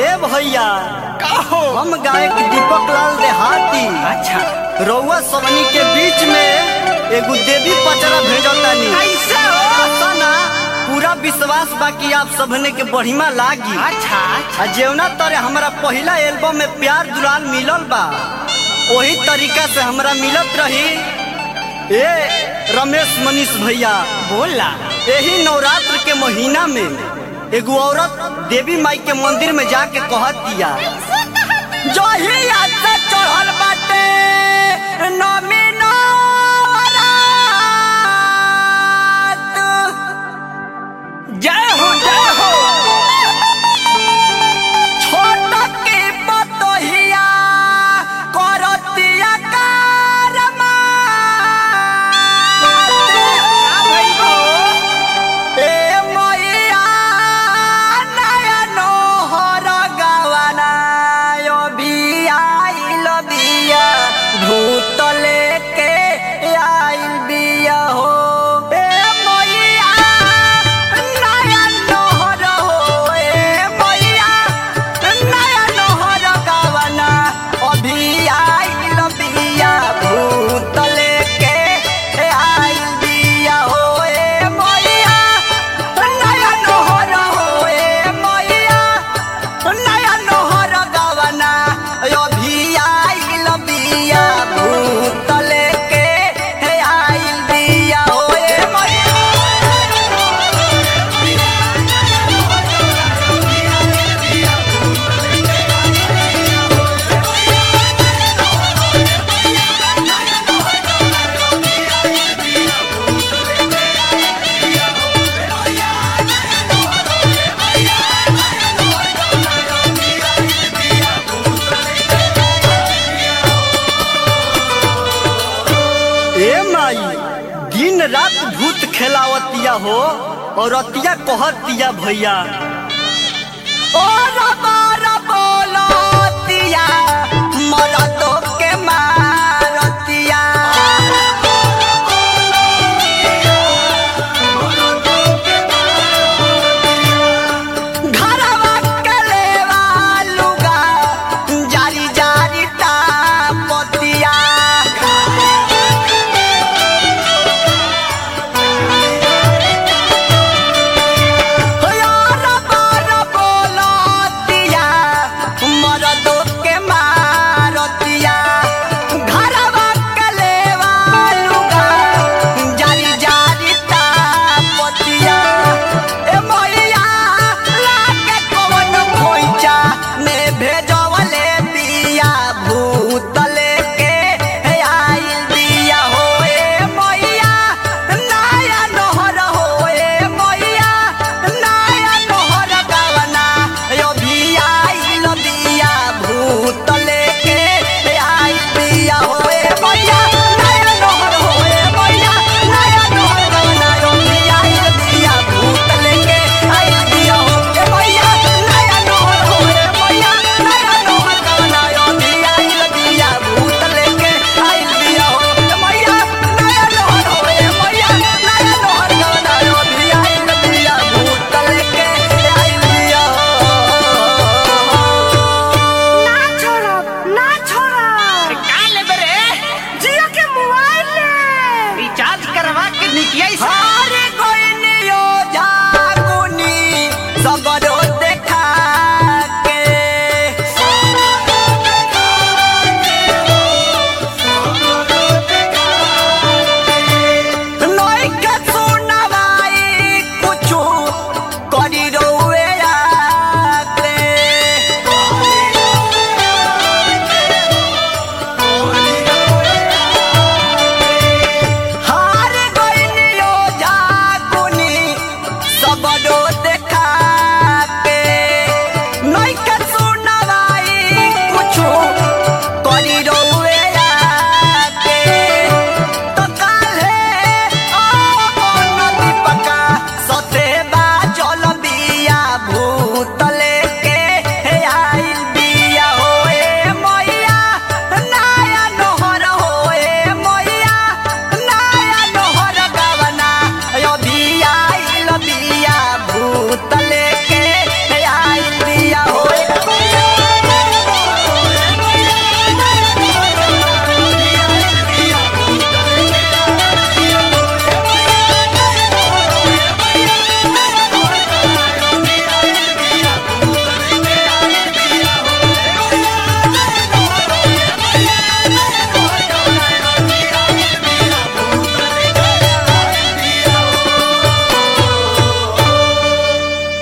ए भैया का हो हम गायक दीपक लाल देहाती अच्छा रउआ सबनी के बीच में एगो देवी पचरा भेजतानी कैसे हो पता ना पूरा विश्वास बा कि आप सबने के बढ़िया लागी अच्छा अच्छा आ जेवना तरे हमारा पहला एल्बम में प्यार दुलाल मिलल बा वही तरीका से हमरा मिलत रही ए रमेश मनीष भैया बोला यही नवरात्र के महीना में एगो औरत देवी माई के मंदिर में जाके कहत दिया जो ही से चढ़ल बाटे नमी नवरात जय हो जय हो छोट के बतहिया करतिया कारमा का भइल हो ए मैया नयन हर गवना यो बिया आइल बिया भूत लेके आइल बिया हो ए मैया नयन हर हो ए मैया नयन हर गवना अभी आइल बिया भूत लेके आइल बिया हो ए मैया नया नोहर हो ए मैया नया नोहर गवना अभी आइल बिया भूत लेके आइल बिया हो ए मैया ए माई दिन रात भूत खेलावतिया हो और अतिया कहतिया भैया ओ रबा रबोलतिया मरतो के मारतिया घरवा के लेवा लुगा जारी जारी तापतिया यार बार बोलतिया मरदो के मारतिया घरवा के लेवा लुगा जारी जारी तापतिया ए मैया लागे कवन खोइचा ने भेजवले बिया भूत लेके आइल बिया हो ए मैया नया नहर हो ए मैया नया नहर गवना यो भी आइल बिया भूत लेके आइल बिया हो ए मैया नया नहर हो ए मैया नया नहर गवना यो भी आइल बिया भूत लेके आइल बिया हो ए मैया नया नहर हो ए मैया नया नहर गवना यो भी आइल बिया भूत लेके आइल बिया हो ए मैया नया नहर हो ए मैया नया नहर गवना यो भी आइल बिया भूत लेके आइल बिया ना छोड़ब ना छोड़ब का लेबे रे जियो के मोबाइल ले रिचार्ज करवा के निकिया से हारे कोइनियो जागुनी सगरो देखा के नई के सुनवाई कुछु करी रोए आते हार गइनियो जागुनी सबरो